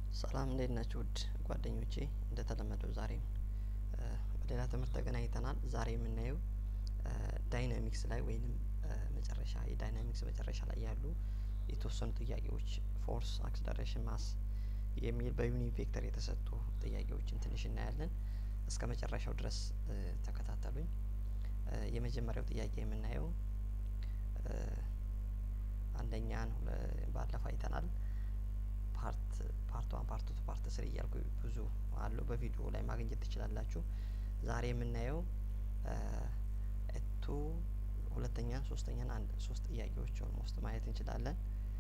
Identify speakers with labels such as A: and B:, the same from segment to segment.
A: ሰላም እንዴት ናችሁ ውድ ጓደኞቼ እንደተለመደው ዛሬም በሌላ ትምህርት ተገናኝተናል ዛሬ የምናየው ዳይናሚክስ ላይ ወይንም መጨረሻ የዳይናሚክስ መጨረሻ ላይ ያሉ የተወሰኑ ጥያቄዎች ፎርስ አክስለሬሽን ማስ የሚል በዩኒ ቬክተር የተሰጡ ጥያቄዎችን ትንሽ እናያለን እስከ መጨረሻው ድረስ ተከታተሉኝ የመጀመሪያው ጥያቄ የምናየው አንደኛን ባለፈው አይተናል ፓርት ፓርት ዋን ፓርት ቱ ፓርት ስሪ እያልኩ ብዙ አለው በቪዲዮ ላይ ማግኘት ትችላላችሁ ዛሬ የምናየው ቱ ሁለተኛን ሶስተኛን አንድ ሶስት ጥያቄዎች ኦልሞስት ማየት እንችላለን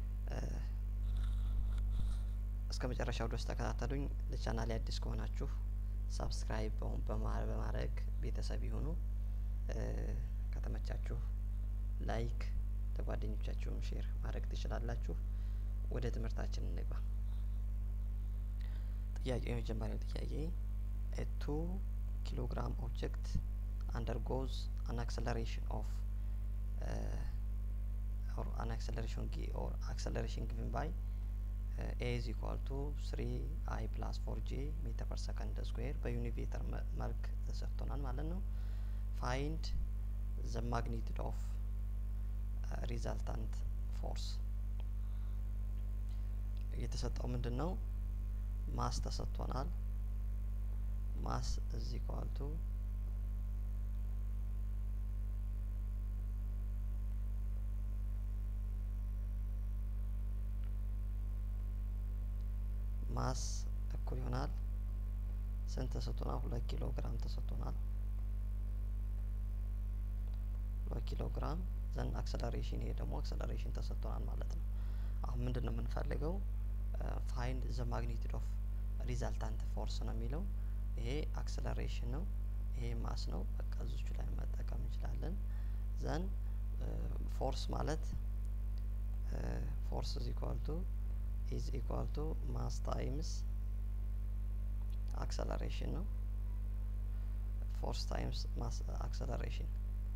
A: እስከ መጨረሻው ድረስ ተከታተሉኝ ለቻናሌ አዲስ ከሆናችሁ ሳብስክራይብ በማድረግ ቤተሰብ ይሁኑ ከተመቻችሁ ላይክ ለጓደኞቻችሁም ሼር ማድረግ ትችላላችሁ ወደ ትምህርታችን እንግባ ጥያቄ የመጀመሪያው ጥያቄ ቱ ኪሎግራም ኦብጀክት አንደርጎዝ አን አክሰለሬሽን ኦፍ or an acceleration g or acceleration given by uh, a is equal to 3 i plus 4 j ሜትር ፐር ሰከንድ ስኩዌር በዩኒቬተር መልክ ተሰጥቶናል ማለት ነው ፋይንድ ዘ ማግኒቱድ ኦፍ ሪዛልታንት ፎርስ የተሰጠው ምንድን ነው ማስ ተሰጥቶናል ማስ እዚ ኳልቱ ማስ እኩል ይሆናል ስንት ተሰጥቶናል ሁለት ኪሎ ግራም ተሰጥቶናል ሁለት ኪሎ ግራም ዘን አክሰለሬሽን ይሄ ደግሞ አክሰለሬሽን ተሰጥቶናል ማለት ነው አሁን ምንድን ነው የምንፈልገው ፋይንድ ዘ ማግኒቱድ ኦፍ ሪዛልታንት ፎርስ ነው የሚለው ይሄ አክሰለሬሽን ነው ይሄ ማስ ነው በቃ እዚቹ ላይ መጠቀም እንችላለን ዘን ፎርስ ማለት ፎርስ ኢዝ ኢኳል ቱ ኢዝ ኢኳል ቱ ማስ ታይምስ አክሰለሬሽን ነው ፎርስ ታይምስ ማስ አክሰለሬሽን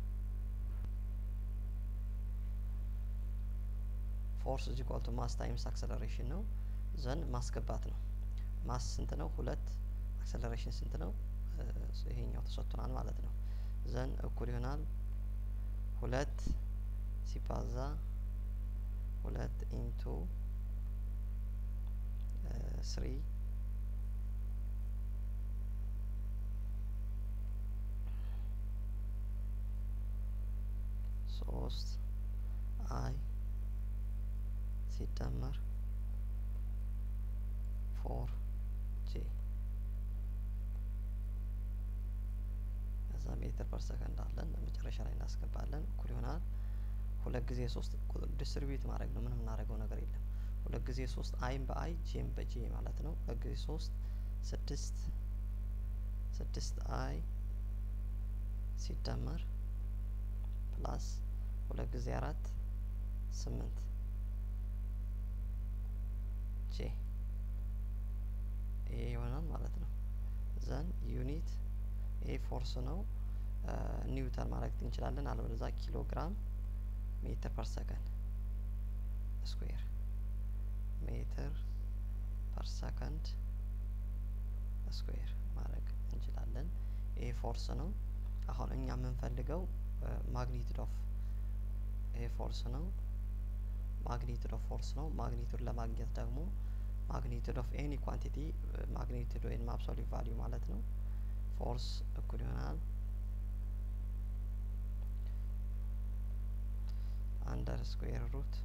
A: ፎርስ ኢዝ ኢኳል ቱ ማስ ታይምስ አክሰለሬሽን ነው ዘን ማስገባት ነው ማስ ስንት ነው ሁለት አክሰለሬሽን ስንት ነው ይሄኛው ተሰጥቶናል ማለት ነው ዘን እኩል ይሆናል ሁለት ሲባዛ ሁለት ኢንቱ ስሪ ሶስት አይ ሲደመር ፎር ጄ ከዛ ሜትር ፐር ሰከንድ አለን መጨረሻ ላይ እናስገባለን እኩል ይሆናል ሁለት ጊዜ ሶስት ዲስትሪቢዩት ማድረግ ነው ምንም እናደርገው ነገር የለም ሁለት ጊዜ ሶስት አይም በአይ ጄም በጄ ማለት ነው ሁለት ጊዜ ሶስት ስድስት ስድስት አይ ሲደመር ፕላስ ሁለት ጊዜ አራት ስምንት ጄ ይሄ ይሆናል ማለት ነው ዘን ዩኒት ይሄ ፎርስ ነው ኒውተን ማድረግ እንችላለን አለበለዛ ኪሎ ግራም ሜትር ፐር ሰከንድ ስኩዌር ሜትር ፐር ሰከንድ ስኩዌር ማድረግ እንችላለን ይሄ ፎርስ ነው አሁን እኛ የምንፈልገው ማግኒቱድ ኦፍ ይሄ ፎርስ ነው ማግኒቱድ ኦፍ ፎርስ ነው ማግኒቱድ ለማግኘት ደግሞ ማግኒቱድ ኦፍ ኤኒ ኳንቲቲ ማግኒቱድ ወይም አብሶሊት ቫሊዩ ማለት ነው ፎርስ እኩል ይሆናል አንደር ስኩዌር ሩት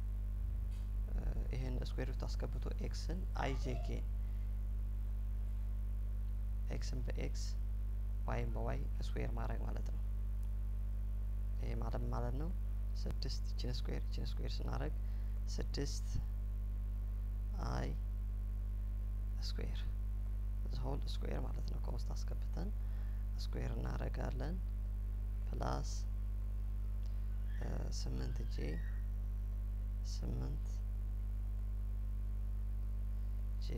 A: ይህን ስኩዌር ሩት አስገብቶ ኤክስን አይጄኬ ኤክስን በኤክስ ዋይም በዋይ ስኩዌር ማድረግ ማለት ነው ይሄ ማለት ማለት ነው ስድስት ችን ስኩዌር ችን ስኩዌር ስናደረግ ስድስት አይ ስኩዌር ሆል ስኩዌር ማለት ነው ከውስጥ አስገብተን ስኩዌር እናደረጋለን ፕላስ ስምንት ጄ ስምንት ጄ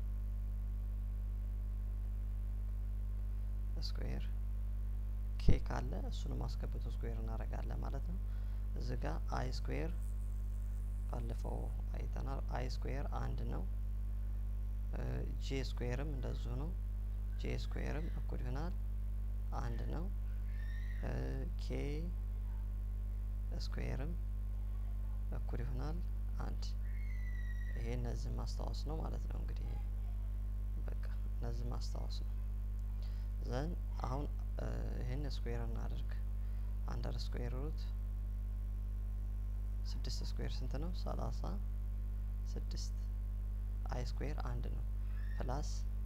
A: ስኩዌር ኬ ካለ እሱንም አስገብቶ ስኩዌር እናደርጋለን ማለት ነው እዚ ጋ አይ ስኩዌር ባለፈው አይተናል አይ ስኩዌር አንድ ነው ጄ ስኩዌርም እንደዚሁ ነው። ጄ ስኩዌርም እኩል ይሆናል አንድ ነው። ኬ ስኩዌርም እኩል ይሆናል አንድ። ይሄ እነዚህ ማስታወስ ነው ማለት ነው። እንግዲህ በቃ እነዚህ ማስታወስ ነው። ዘን አሁን ይህን ስኩዌር እናድርግ። አንደር ስኩዌር ሩት ስድስት ስኩዌር ስንት ነው? ሰላሳ ስድስት አይ ስኩዌር አንድ ነው። ፕላስ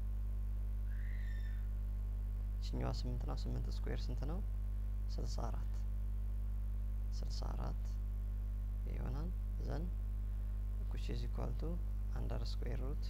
A: ችኛዋ ስምንት ነው። ስምንት ስኩዌር ስንት ነው? ስልሳ አራት ስልሳ አራት ይሆናል። ዘን ኩች ኢዝ ኢኳል ቱ አንደር ስኩዌር ሩት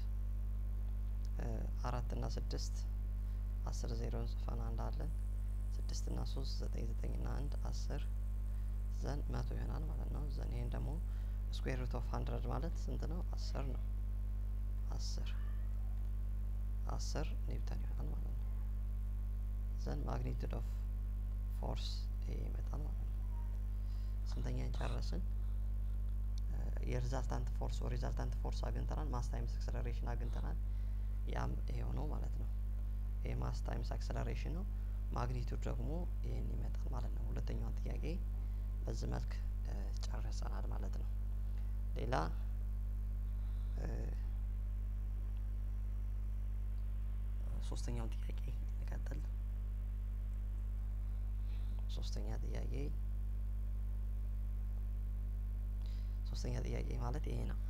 A: አራት እና ስድስት አስር ዜሮን ጽፈን አንድ አለን። ስድስት እና ሶስት ዘጠኝ ዘጠኝ እና አንድ አስር ዘን መቶ ይሆናል ማለት ነው። ዘን ይሄን ደግሞ ስኩዌር ሩት ኦፍ ሀንድረድ ማለት ስንት ነው? አስር ነው። አስር አስር ኒውተን ይሆናል ማለት ነው። ዘን ማግኒቱድ ኦፍ ፎርስ ይሄ ይመጣል ማለት ነው። ስንተኛን ጨረስን? የሪዛልታንት ፎርስ ሪዛልታንት ፎርስ አግኝተናል። ማስ ታይምስ አክሰለሬሽን አግኝተናል። ያም ይሄው ነው ማለት ነው። ይሄ ማስ ታይምስ አክሰለሬሽን ነው። ማግኒቱድ ደግሞ ይህን ይመጣል ማለት ነው። ሁለተኛውን ጥያቄ በዚህ መልክ ጨርሰናል ማለት ነው። ሌላ ሶስተኛውን ጥያቄ እንቀጥል። ሶስተኛ ጥያቄ ሶስተኛ ጥያቄ ማለት ይሄ ነው።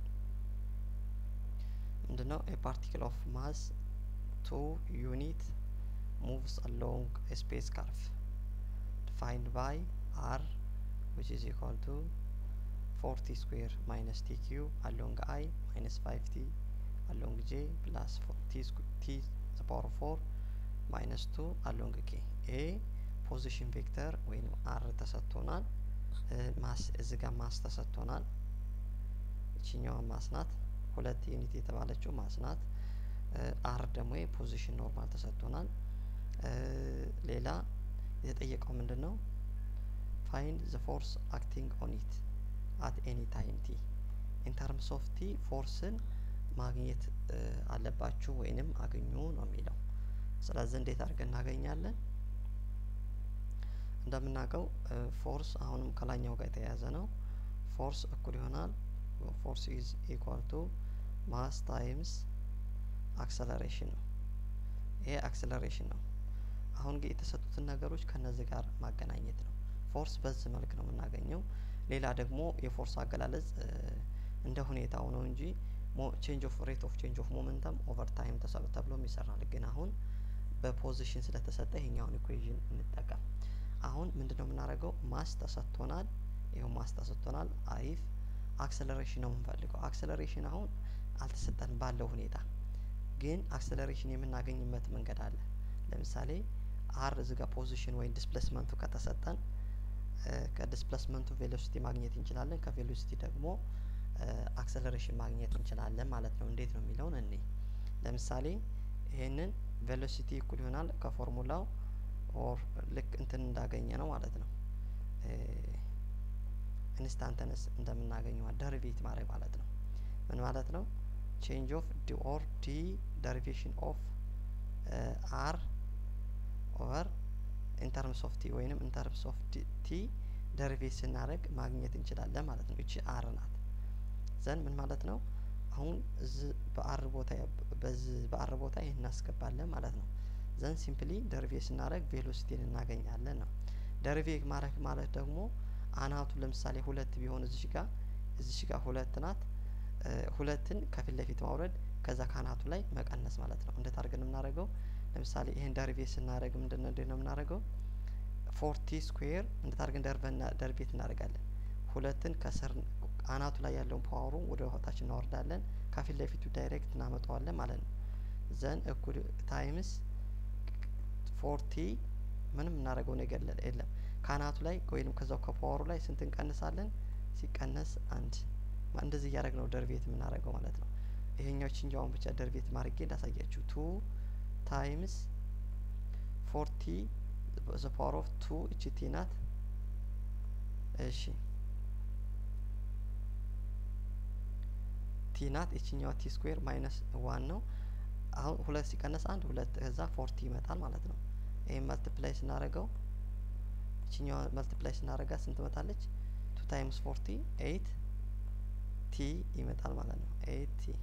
A: ምንድነው? ኤ ፓርቲክል ኦፍ ማስ ቱ ዩኒት moves along a space curve defined by r which is equal to 40 square minus tq along i minus 5t along j plus t, t the power of 4 minus 2 along k a ፖዚሽን ቬክተር ወይም አር ተሰጥቶናል። ማስ እዚህ ጋር ማስ ተሰጥቶናል። ይችኛዋ ማስ ናት። ሁለት ዩኒት የተባለችው ማስ ናት። አር ደግሞ የፖዚሽን ኖርማል ተሰጥቶናል። ሌላ የተጠየቀው ምንድን ነው? ፋይንድ ዘ ፎርስ አክቲንግ ኦን ኢት አት ኤኒ ታይም ቲ ኢን ተርምስ ኦፍ ቲ ፎርስን ማግኘት አለባችሁ ወይንም አግኙ ነው የሚለው። ስለዚህ እንዴት አድርገን እናገኛለን? እንደምናውቀው ፎርስ አሁንም ከላኛው ጋር የተያያዘ ነው። ፎርስ እኩል ይሆናል ፎርስ ኢዝ ኢኳል ቱ ማስ ታይምስ አክሰለሬሽን ነው። ይሄ አክሰለሬሽን ነው። አሁን ግን የተሰጡትን ነገሮች ከነዚህ ጋር ማገናኘት ነው። ፎርስ በዚህ መልክ ነው የምናገኘው። ሌላ ደግሞ የፎርስ አገላለጽ እንደ ሁኔታው ነው እንጂ ቼንጅ ኦፍ ሬት ኦፍ ቼንጅ ኦፍ ሞመንተም ኦቨር ታይም ተብሎም ይሰራል። ግን አሁን በፖዚሽን ስለተሰጠ ይሄኛውን ኢኩዌዥን እንጠቀም። አሁን ምንድነው የምናደርገው? ማስ ተሰጥቶናል። ይኸው ማስ ተሰጥቶናል። አሪፍ አክሰለሬሽን ነው የምንፈልገው። አክሰለሬሽን አሁን አልተሰጠን ባለው ሁኔታ ግን አክሰለሬሽን የምናገኝበት መንገድ አለ። ለምሳሌ አር እዚህ ጋር ፖዚሽን ወይም ዲስፕሌስመንቱ ከተሰጠን ከዲስፕሌስመንቱ ቬሎሲቲ ማግኘት እንችላለን። ከቬሎሲቲ ደግሞ አክሰለሬሽን ማግኘት እንችላለን ማለት ነው። እንዴት ነው የሚለውን እኔ ለምሳሌ ይሄንን ቬሎሲቲ እኩል ይሆናል ከፎርሙላው ኦር ልክ እንትን እንዳገኘ ነው ማለት ነው። ኢንስታንተነስ እንደምናገኘው ደሪቬት ማድረግ ማለት ነው። ምን ማለት ነው? ቼንጅ ኦፍ ዲ ኦር ዲ ደሪቬሽን ኦፍ አር ኦቨር ኢንተርምስ ኦፍ ቲ ወይንም ኢንተርምስ ኦፍ ቲ ደሪቬት ስናደርግ ማግኘት እንችላለን ማለት ነው። እቺ አር ናት። ዘን ምን ማለት ነው? አሁን እዚህ በአር ቦታ በዚህ በአር ቦታ ይህን እናስገባለን ማለት ነው። ዘን ሲምፕሊ ደሪቬት ስናደርግ ቬሎሲቲን እናገኛለን ነው። ደሪቬት ማድረግ ማለት ደግሞ አናቱ ለምሳሌ ሁለት ቢሆን እዚሽ ጋር እዚሽ ጋር ሁለት ናት። ሁለትን ከፊት ለፊት ማውረድ ከዛ ካናቱ ላይ መቀነስ ማለት ነው። እንዴት አድርገን የምናደርገው? ለምሳሌ ይሄን ደሪቬት ስናደርግ ምንድነው እንዴት ነው የምናደርገው? ፎርቲ ስኩዌር እንዴት አድርገን ደርቤት እናደርጋለን? ሁለትን ከስር አናቱ ላይ ያለውን ፓወሩ ወደ ታች እናወርዳለን። ከፊት ለፊቱ ዳይሬክት እናመጣዋለን ማለት ነው። ዘን እኩል ታይምስ ፎርቲ ምንም እናደርገው ነገር የለም። ከአናቱ ላይ ወይም ከዛው ከፓወሩ ላይ ስንት እንቀንሳለን? ሲቀነስ አንድ እንደዚህ እያደረግ ነው ደርቤት የምናደርገው ማለት ነው። ይሄኛው ችንጃውን ብቻ ደርቤት ማድረጌ እንዳሳያችሁ ቱ ታይምስ ፎርቲ ዘ ፓወር ኦፍ ቱ እቺ ቲ ናት። እሺ ቲ ናት። ይችኛዋ ቲ ስኩዌር ማይነስ ዋን ነው። አሁን ሁለት ሲቀነስ አንድ ሁለት ከዛ ፎርቲ ይመጣል ማለት ነው። ይህም መልቲፕላይ ስናደርገው ይችኛዋ መልቲፕላይ ስናደርጋት ስንት ትመጣለች? ቱ ታይምስ ፎርቲ ኤይት ቲ ይመጣል ማለት ነው። ኤይት ቲ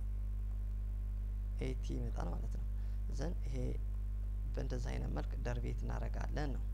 A: ኤይት ቲ ይመጣል ማለት ነው። ዘን ይሄ በእንደዚህ አይነት መልክ ደርቤት እናደርጋለን ነው።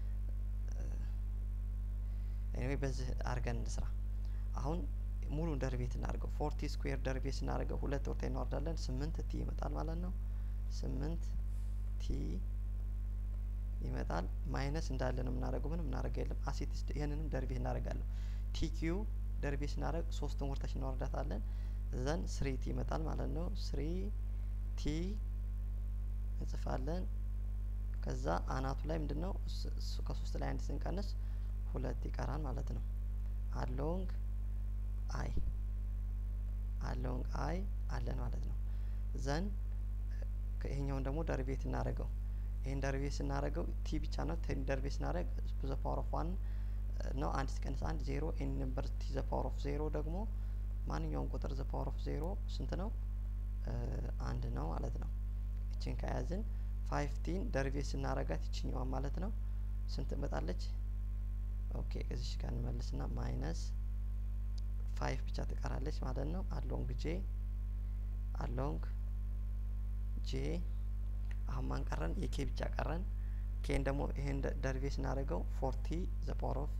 A: ኤኒዌይ በዚህ አድርገን እንስራ። አሁን ሙሉን ደርቤት እናድርገው። ፎርቲ ስኩዌር ደርቤት ስናደርገው ሁለት ወርታ እናወርዳለን። ስምንት ቲ ይመጣል ማለት ነው። ስምንት ቲ ይመጣል። ማይነስ እንዳለ ነው የምናደርገው። ምንም እናደርገው የለም። አሴት ይህንንም ደርቤት እናደርጋለን። ቲ ኪዩ ደርቤት ስናደርግ ሶስትን ወርታች እናወርዳታለን። ዘን ስሪ ቲ ይመጣል ማለት ነው። ስሪ ቲ እንጽፋለን። ከዛ አናቱ ላይ ምንድን ነው ከሶስት ላይ አንድ ስንቀንስ ሁለት ይቀራል ማለት ነው። አሎንግ አይ አሎንግ አይ አለን ማለት ነው። ዘን ይሄኛውን ደግሞ ደርቤት እናደርገው። ይህን ደርቤት ስናደርገው ቲ ብቻ ነው። ቴን ደርቤት ስናደርግ ዘ ፓወር ኦፍ ዋን ነው። አንድ ሲቀንስ አንድ ዜሮ። ኤን ነምበር ቲ ዘ ፓወር ኦፍ ዜሮ ደግሞ ማንኛውም ቁጥር ዘ ፓወር ኦፍ ዜሮ ስንት ነው? አንድ ነው ማለት ነው። ይችን ከያዝን ፋይቭ ቲን ደርቤት ስናረጋት ይችኛዋን ማለት ነው ስንት ትመጣለች? ኦኬ ከዚች ጋር እንመልስና ማይነስ ፋይቭ ብቻ ትቀራለች ማለት ነው። አሎንግ ጄ አሎንግ ጄ አሁን ማን ቀረን? የኬ ብቻ ቀረን። ኬን ደግሞ ይሄን ደርቤት ስናደርገው ፎርቲ ዘ ፓወር ኦፍ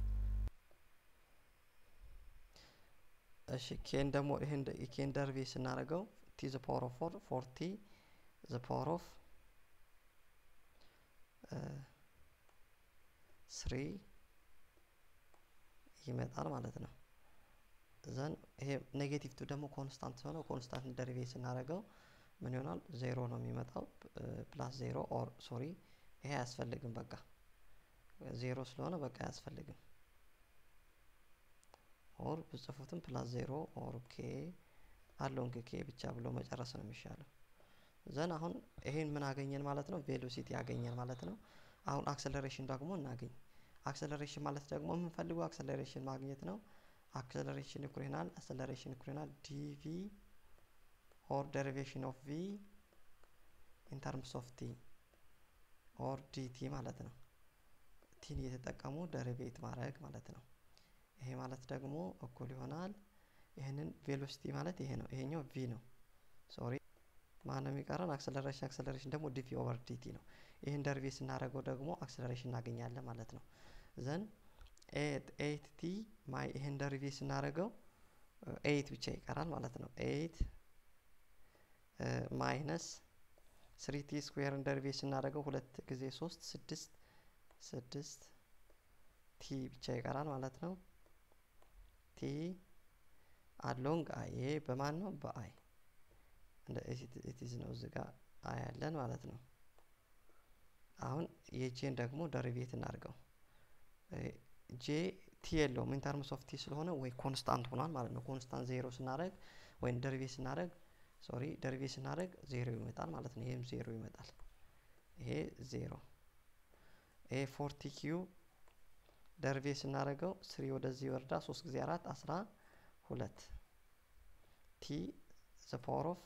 A: እሺ ኬን ደግሞ ይሄን የኬን ደርቤት ስናደርገው ቲ ዘ ፓወር ኦፍ ፎር ፎርቲ ዘ ፓወር ኦፍ ስሪ ይመጣል ማለት ነው። ዘን ይሄ ኔጌቲቭ ቱ ደግሞ ኮንስታንት ሆነ ኮንስታንት ደሪቬት ስናደርገው ምን ይሆናል? ዜሮ ነው የሚመጣው። ፕላስ ዜሮ ኦር ሶሪ ይሄ አያስፈልግም። በቃ ዜሮ ስለሆነ በቃ አያስፈልግም። ኦር ብጽፉትም ፕላስ ዜሮ ኦር ኬ አሎንግ ኬ ብቻ ብሎ መጨረስ ነው የሚሻለው። ዘን አሁን ይሄን ምን አገኘን ማለት ነው? ቬሎሲቲ ያገኘን ማለት ነው። አሁን አክሰለሬሽን ደግሞ እናገኝ። አክሰለሬሽን ማለት ደግሞ የምንፈልገው አክሰለሬሽን ማግኘት ነው። አክሰለሬሽን ኢኩሬናል አክሰለሬሽን ኢኩሬናል ዲቪ ኦር ደሪቬሽን ኦፍ ቪ ኢን ተርምስ ኦፍ ቲ ኦር ዲቲ ማለት ነው። ቲን እየተጠቀሙ ደሪቬት ማድረግ ማለት ነው። ይሄ ማለት ደግሞ እኩል ይሆናል። ይህንን ቬሎሲቲ ማለት ይሄ ነው። ይሄኛው ቪ ነው። ሶሪ ማን ነው የሚቀረን? አክሰለሬሽን አክሰለሬሽን ደግሞ ዲቪ ኦቨር ዲቲ ነው። ይህን ደርቤት ስናደርገው ደግሞ አክሰለሬሽን እናገኛለን ማለት ነው። ዘን ኤት ኤት ቲ ማይ ይህን ደርቤት ስናደርገው ኤይት ብቻ ይቀራል ማለት ነው። ኤይት ማይነስ ስሪ ቲ ስኩዌርን ደርቤት ስናደርገው ሁለት ጊዜ ሶስት ስድስት ስድስት ቲ ብቻ ይቀራል ማለት ነው። ቲ አሎንግ አይ ይሄ በማን ነው? በአይ እንደ ኢቲዝ ነው እዚህ ጋር አይ ያለን ማለት ነው። አሁን የጄን ደግሞ ደሪቬት እናድርገው። ጄ ቲ የለውም ኢን ተርምስ ኦፍ ቲ ስለሆነ ወይ ኮንስታንት ሆኗል ማለት ነው። ኮንስታንት ዜሮ ስናደርግ ወይም ደሪቬት ስናደርግ ሶሪ ደሪቬት ስናደርግ ዜሮ ይመጣል ማለት ነው። ይሄም ዜሮ ይመጣል። ይሄ ዜሮ ይሄ ፎርቲ ኪዩ ደሪቬት ስናደርገው ስሪ ወደዚህ ወርዳ ሶስት ጊዜ አራት አስራ ሁለት ቲ ዘ ፓወር ኦፍ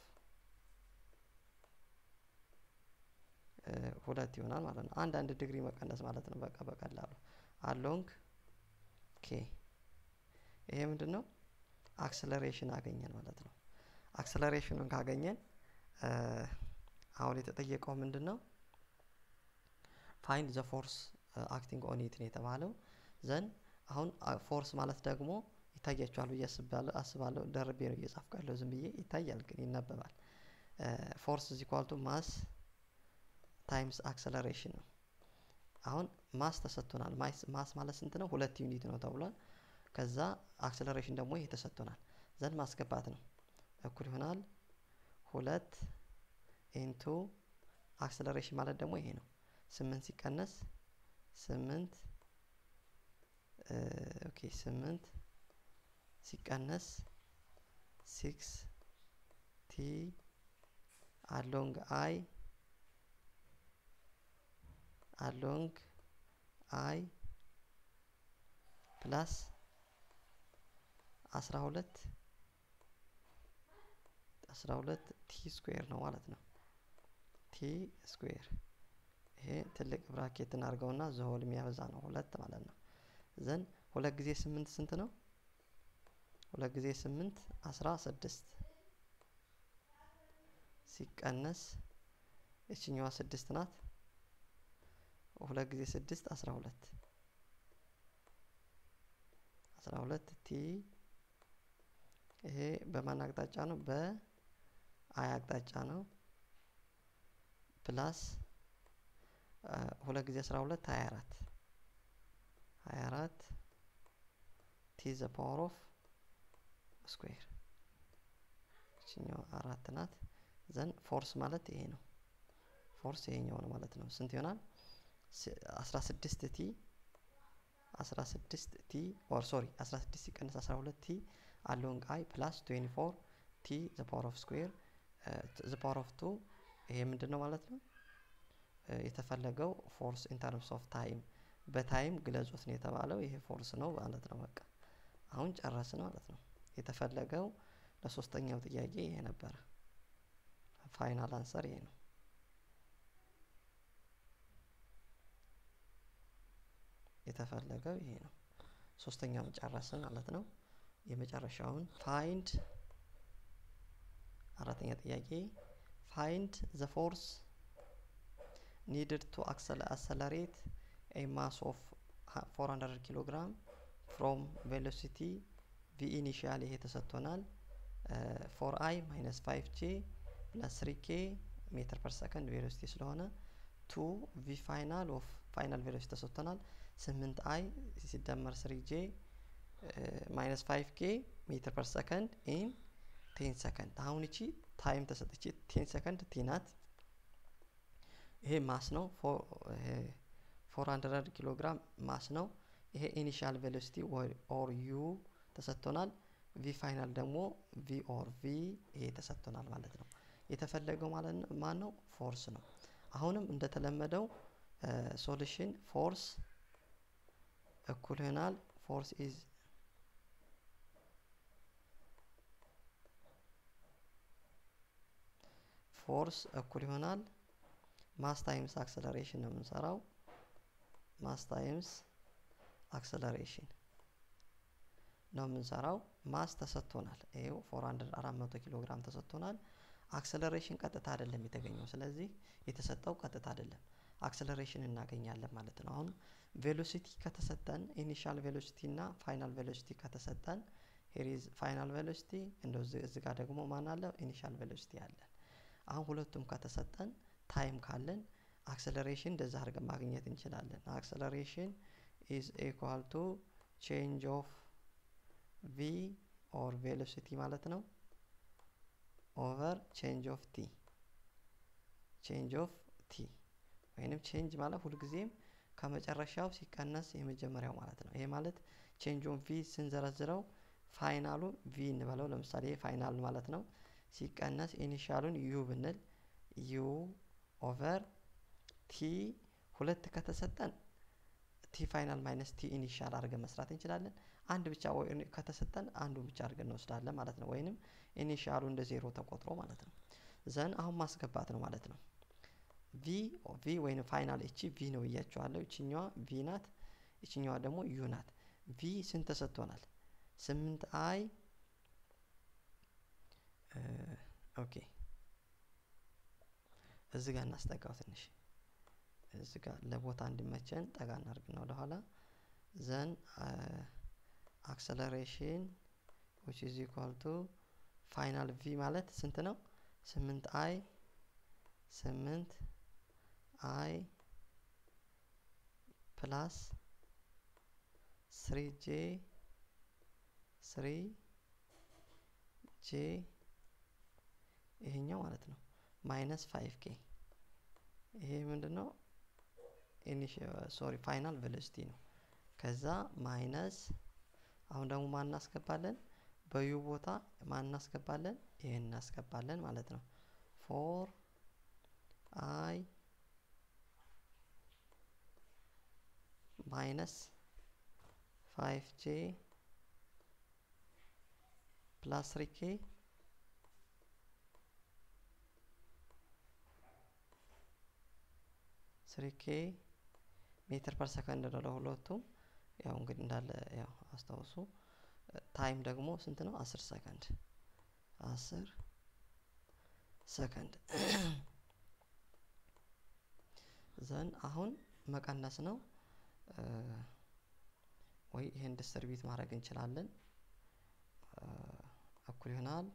A: ሁለት ይሆናል ማለት ነው። አንድ አንድ ዲግሪ መቀነስ ማለት ነው። በቃ በቀላሉ አሎንግ ኬ ይሄ ምንድን ነው? አክሰለሬሽን አገኘን ማለት ነው። አክሰለሬሽኑን ካገኘን አሁን የተጠየቀው ምንድን ነው? ፋይንድ ዘ ፎርስ አክቲንግ ኦን ኢት ነው የተባለው። ዘን አሁን ፎርስ ማለት ደግሞ ይታያችኋል ብዬ አስባለሁ። ደርቤ ነው እየጻፍኩ ያለው ዝም ብዬ ይታያል፣ ግን ይነበባል። ፎርስ ኢዝ ኢኳል ቱ ማስ ታይምስ አክሰለሬሽን ነው። አሁን ማስ ተሰጥቶናል። ማስ ማለት ስንት ነው? ሁለት ዩኒት ነው ተብሏል። ከዛ አክሰለሬሽን ደግሞ ይሄ ተሰጥቶናል። ዘንድ ማስገባት ነው። እኩል ይሆናል ሁለት ኢንቱ አክሰለሬሽን ማለት ደግሞ ይሄ ነው። ስምንት ሲቀነስ ስምንት ኦኬ ስምንት ሲቀነስ ሲክስ ቲ አሎንግ አይ አሎንግ አይ ፕላስ አስራ ሁለት አስራ ሁለት ቲ ስኩዌር ነው ማለት ነው። ቲ ስኩዌር ይሄ ትልቅ ብራኬት እናድርገውና ዘሆል የሚያበዛ ነው ሁለት ማለት ነው። ዘን ሁለት ጊዜ ስምንት ስንት ነው? ሁለት ጊዜ ስምንት አስራ ስድስት ሲቀነስ እችኛዋ ስድስት ናት። ሁለት ጊዜ ስድስት አስራ ሁለት አስራ ሁለት ቲ ይሄ በማን አቅጣጫ ነው? በአይ አቅጣጫ ነው። ፕላስ ሁለት ጊዜ አስራ ሁለት ሀያ አራት ሀያ አራት ቲ ዘ ፓወር ኦፍ ስኩዌር እችኛዋ አራት ናት። ዘን ፎርስ ማለት ይሄ ነው። ፎርስ ይሄኛው ነው ማለት ነው። ስንት ይሆናል? አስራ ስድስት ቲ አስራ ስድስት ቲ ኦር ሶሪ አስራ ስድስት ሲቀንስ አስራ ሁለት ቲ አሎንግ አይ ፕላስ ትዌንቲ ፎር ቲ ዘ ፓወር ኦፍ ስኩዌር ዘ ፓወር ኦፍ ቱ ይሄ ምንድን ነው ማለት ነው? የተፈለገው ፎርስ ኢን ተርምስ ኦፍ ታይም በታይም ግለጹት ነው የተባለው። ይሄ ፎርስ ነው ማለት ነው። በቃ አሁን ጨረስን ማለት ነው። የተፈለገው ለሶስተኛው ጥያቄ ይሄ ነበረ። ፋይናል አንሰር ይሄ ነው። የተፈለገው ይሄ ነው። ሶስተኛውን ጨረስን ማለት ነው። የመጨረሻውን ፋይንድ አራተኛ ጥያቄ ፋይንድ ዘ ፎርስ ኒድድ ቱ አክሰለሬት ኤ ማስ ኦፍ 400 ኪሎ ግራም ፍሮም ቬሎሲቲ ቪ ኢኒሺያል ይሄ ተሰጥቶናል። ፎር አይ ማይነስ 5 ጄ ፕለስ 3 ኬ ሜትር ፐር ሰከንድ ቬሎሲቲ ስለሆነ ቱ ቪ ፋይናል ኦፍ ፋይናል ቬሎሲቲ ተሰጥቶናል። 8 አይ ሲደመር 3 ጄ ማይነስ 5 ኬ ሜትር ፐር ሰከንድ ኢን ቴን ሰከንድ። አሁን እቺ ታይም ተሰጥቼ ቴን ሰከንድ ቲ ናት። ይሄ ማስ ነው። ፎር ሀንድረድ ኪሎ ግራም ማስ ነው። ይሄ ኢኒሻል ቬሎሲቲ ኦር ዩ ተሰጥቶናል። ቪ ፋይናል ደግሞ ቪ ኦር ቪ ይሄ ተሰጥቶናል ማለት ነው። የተፈለገው ማለት ነው ማን ነው? ፎርስ ነው። አሁንም እንደተለመደው ሶሉሽን ፎርስ እኩል ይሆናል ፎርስ ኢዝ ፎርስ እኩል ይሆናል ማስ ታይምስ አክሰለሬሽን ነው የምንሰራው። ማስ ታይምስ አክሰለሬሽን ነው የምንሰራው። ማስ ተሰጥቶናል። ይሄው ፎር ሀንድረድ አራት መቶ ኪሎ ግራም ተሰጥቶናል። አክሰለሬሽን ቀጥታ አይደለም የተገኘው። ስለዚህ የተሰጠው ቀጥታ አይደለም፣ አክሰለሬሽን እናገኛለን ማለት ነው። አሁን ቬሎሲቲ ከተሰጠን ኢኒሻል ቬሎሲቲ እና ፋይናል ቬሎሲቲ ከተሰጠን ሄሪዝ ፋይናል ቬሎሲቲ እንደው እዚህ ጋር ደግሞ ማን አለ? ኢኒሻል ቬሎሲቲ አለን። አሁን ሁለቱም ከተሰጠን ታይም ካለን አክሰለሬሽን እንደዛ አድርገን ማግኘት እንችላለን። አክሰለሬሽን ኢዝ ኢኳል ቱ ቼንጅ ኦፍ ቪ ኦር ቬሎሲቲ ማለት ነው ኦቨር ቼንጅ ኦፍ ቲ ቼንጅ ኦፍ ቲ ወይንም ቼንጅ ማለት ሁልጊዜም ከመጨረሻው ሲቀነስ የመጀመሪያው ማለት ነው። ይሄ ማለት ቼንጅ ኦፍ ቪ ስንዘረዝረው ፋይናሉ ቪ እንበለው ለምሳሌ ፋይናል ማለት ነው ሲቀነስ ኢኒሻሉን ዩ ብንል ዩ ኦቨር ቲ ሁለት ከተሰጠን ቲ ፋይናል ማይነስ ቲ ኢኒሻል አድርገን መስራት እንችላለን። አንድ ብቻ ከተሰጠን አንዱ ብቻ አድርገን እንወስዳለን ማለት ነው። ወይንም ኢኒሻሉ እንደ ዜሮ ተቆጥሮ ማለት ነው። ዘን አሁን ማስገባት ነው ማለት ነው። ቪ ቪ ወይም ፋይናል እቺ ቪ ነው እያቸዋለሁ። እችኛዋ ቪ ናት፣ እችኛዋ ደግሞ ዩ ናት። ቪ ስንት ተሰጥቶናል? ስምንት አይ ኦኬ እዚህ ጋር እናስጠጋው ትንሽ እዚህ ጋር ለቦታ እንዲመቸን ጠጋ እናርግና ወደኋላ ዘን አክሰለሬሽን ዊች ኢዝ ኢኳል ቱ ፋይናል ቪ ማለት ስንት ነው? ስምንት አይ ስምንት አይ ፕላስ ስሪ ጄ ስሪ ጄ ይሄኛው ማለት ነው ማይነስ ፋይቭ ኬ ይሄ ምንድን ነው? ሶሪ ፋይናል ቬሎሲቲ ነው። ከዛ ማይነስ አሁን ደግሞ ማን እናስገባለን? በዩ ቦታ ማን እናስገባለን? ይሄን እናስገባለን ማለት ነው። ፎር አይ ማይነስ ፋይቭ ጄ ፕላስ ስሪ ኬ ስሪ ኬ ሜትር ፐር ሰከንድ ነው ለሁለቱም። ያው እንግዲህ እንዳለ ያው አስታውሱ። ታይም ደግሞ ስንት ነው? አስር ሰከንድ አስር ሰከንድ ዘን አሁን መቀነስ ነው ወይ ይሄን ዲስትሪቢዩት ማድረግ እንችላለን። እኩል ይሆናል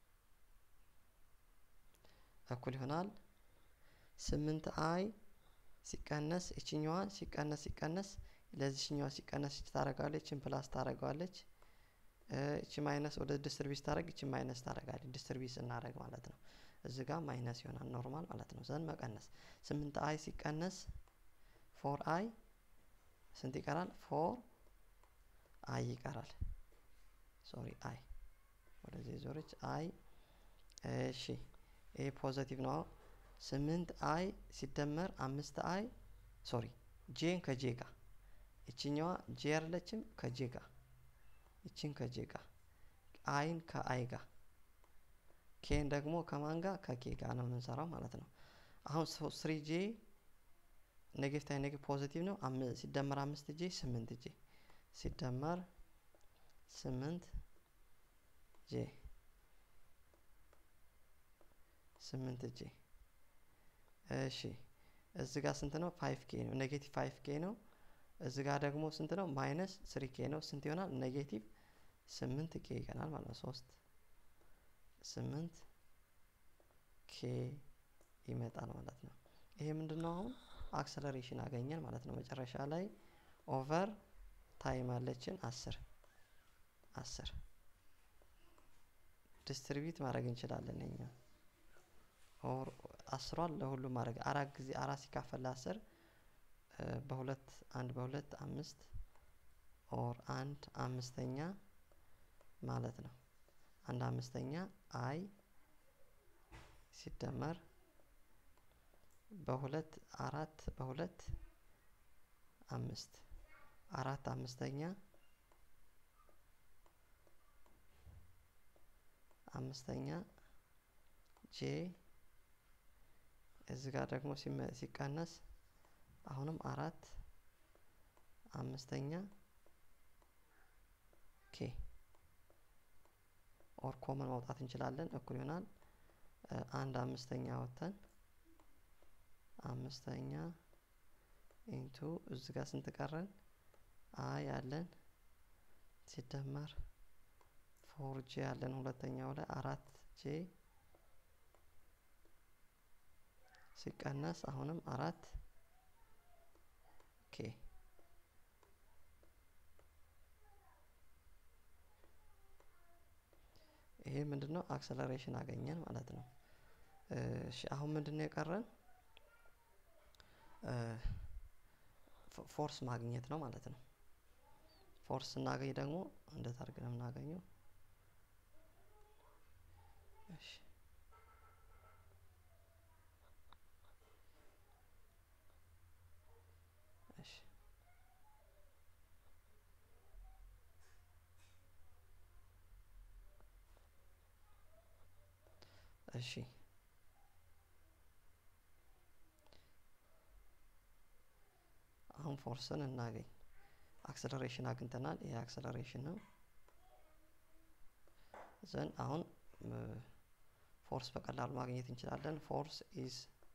A: እኩል ይሆናል ስምንት አይ ሲቀነስ እችኛዋ ሲቀነስ ሲቀነስ ለዚችኛዋ ሲቀነስ እች ታደርጋለች እችን ፕላስ ታደርገዋለች እቺ ማይነስ ወደ ዲስትሪቢዩት ታደርግ እቺ ማይነስ ታደርጋለች ዲስትሪቢዩት ስናደርግ ማለት ነው። እዚህ ጋር ማይነስ ይሆናል ኖርማል ማለት ነው። ዘን መቀነስ ስምንት አይ ሲቀነስ ፎር አይ ስንት ይቀራል? ፎር አይ ይቀራል። ሶሪ አይ ወደዚህ ዞረች አይ። እሺ ይሄ ፖዘቲቭ ነው። ስምንት አይ ሲደመር አምስት አይ ሶሪ ጄን ከጄ ጋር እችኛዋ ጄ ያለችም ከጄ ጋር እችን ከጄ ጋር አይን ከአይ ጋር ኬን ደግሞ ከማን ጋር ከኬ ጋር ነው የምንሰራው ማለት ነው። አሁን ስሪ ጄ ኔጌቲቭ አይ ኔጌቲቭ ፖዚቲቭ ነው። ሲደመር አምስት ጄ ስምንት ጄ ሲደመር ስምንት ጄ ስምንት ጄ እሺ እዚህ ጋር ስንት ነው? ፋይቭ ኬ ነው። ኔጌቲቭ ፋይቭ ኬ ነው። እዚህ ጋር ደግሞ ስንት ነው? ማይነስ ስሪ ኬ ነው። ስንት ይሆናል? ኔጌቲቭ ስምንት ኬ ይቀናል ማለት ነው። ሶስት ስምንት ኬ ይመጣል ማለት ነው። ይሄ ምንድን ነው? አሁን አክሰለሬሽን አገኘን ማለት ነው። መጨረሻ ላይ ኦቨር ታይም አለችን አስር አስር ዲስትሪቢዩት ማድረግ እንችላለን እኛ ኦር አስሯን ለሁሉም ማድረግ አራት ጊዜ አራት ሲካፈል ለአስር በሁለት አንድ በሁለት አምስት ኦር አንድ አምስተኛ ማለት ነው። አንድ አምስተኛ አይ ሲደመር በሁለት አራት በሁለት አምስት አራት አምስተኛ አምስተኛ ጄ እዚህ ጋር ደግሞ ሲቀነስ አሁንም አራት አምስተኛ ኬ ኦር ኮመን ማውጣት እንችላለን። እኩል ይሆናል አንድ አምስተኛ ወተን አምስተኛ ኢንቱ እዚህ ጋር ስንት ቀረን? አይ ያለን ሲደመር ፎር ጄ ያለን ሁለተኛው ላይ አራት ጄ ሲቀነስ አሁንም አራት ኬ ይሄ ምንድን ነው? አክሰለሬሽን አገኘን ማለት ነው። እሺ አሁን ምንድን ነው የቀረን? ፎርስ ማግኘት ነው ማለት ነው። ፎርስ ስናገኝ ደግሞ እንዴት አድርገን ነው የምናገኘው? እሺ እሺ እሺ አሁን ፎርስን እናገኝ። አክሰለሬሽን አግኝተናል። ይሄ አክሰለሬሽን ነው። ዘን አሁን ፎርስ በቀላሉ ማግኘት እንችላለን። ፎርስ ኢዝ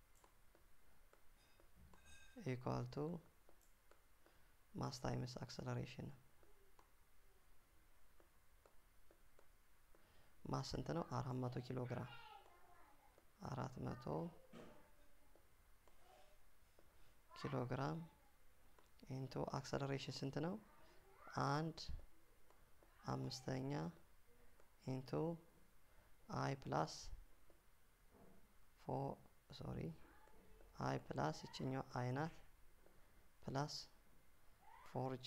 A: ኢኳል ቱ ማስ ታይምስ አክሰለሬሽን ማስ ስንት ነው? አራት መቶ ኪሎ ግራም አራት መቶ ኪሎ ግራም ኢንቱ አክሰለሬሽን ስንት ነው? አንድ አምስተኛ ኢንቱ አይ ፕላስ ፎ ሶሪ አይ ፕላስ ይችኛው አይ ናት ፕላስ ፎር ጄ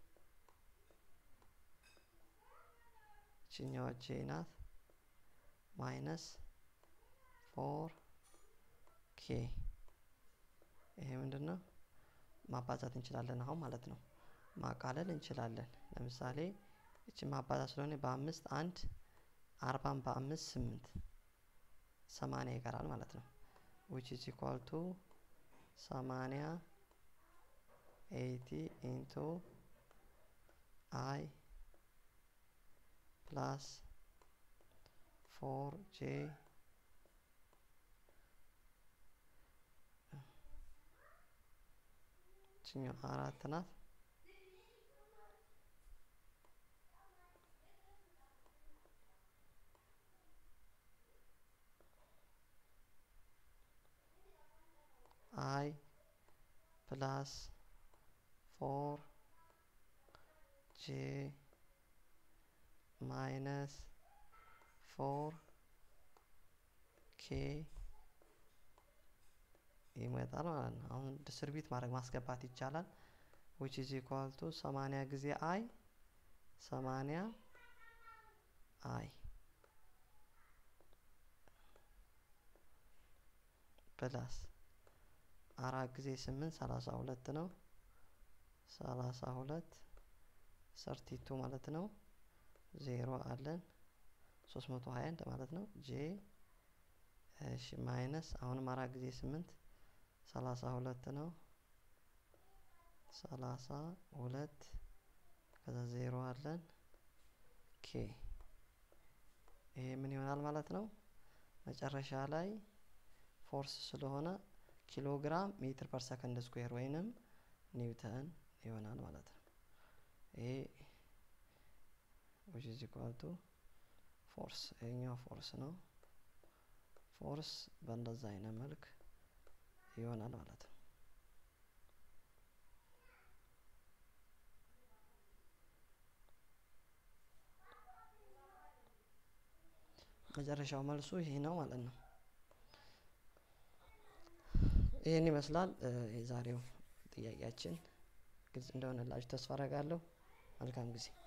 A: ይችኛዋ ጄ ናት ማይነስ ፎር ኬ ይሄ ምንድን ነው? ማባዛት እንችላለን አሁን ማለት ነው። ማቃለል እንችላለን። ለምሳሌ እቺ ማባዛት ስለሆነ በአምስት አንድ አርባን በአምስት ስምንት ሰማንያ ይቀራል ማለት ነው። ዊች ኢዝ ኢኳል ቱ ሰማንያ ኤይቲ ኢንቱ አይ ፕላስ ፎር ጄ ችኛው አራት ናት። አይ ፕላስ ፎር ጄ ማይነስ ፎር ኬ ይመጣል ማለት ነው። አሁን ዲስትሪቢዩት ማድረግ ማስገባት ይቻላል። ዊች ኢዝ ኢኳል ቱ ሰማንያ ጊዜ አይ ሰማንያ አይ ፕላስ አራት ጊዜ ስምንት ሰላሳ ሁለት ነው። ሰላሳ ሁለት ሰርቲቱ ማለት ነው። ዜሮ አለን ሶስት መቶ ሀያ አንድ ማለት ነው። ጄ እሺ ማይነስ አሁንም አራት ጊዜ ስምንት ሰላሳ ሁለት ነው። ሰላሳ ሁለት ከዛ ዜሮ አለን ኬ ይሄ ምን ይሆናል ማለት ነው። መጨረሻ ላይ ፎርስ ስለሆነ ኪሎግራም ሜትር ፐር ሰከንድ ስኩዌር ወይንም ኒውተን ይሆናል ማለት ነው። ይሄ which is equal to ፎርስ ይሄኛው ፎርስ ነው። ፎርስ በእንደዛ አይነት መልክ ይሆናል ማለት ነው። መጨረሻው መልሱ ይሄ ነው ማለት ነው። ይህን ይመስላል የዛሬው ጥያቄያችን። ግልጽ እንደሆነላችሁ ተስፋ አደርጋለሁ። መልካም ጊዜ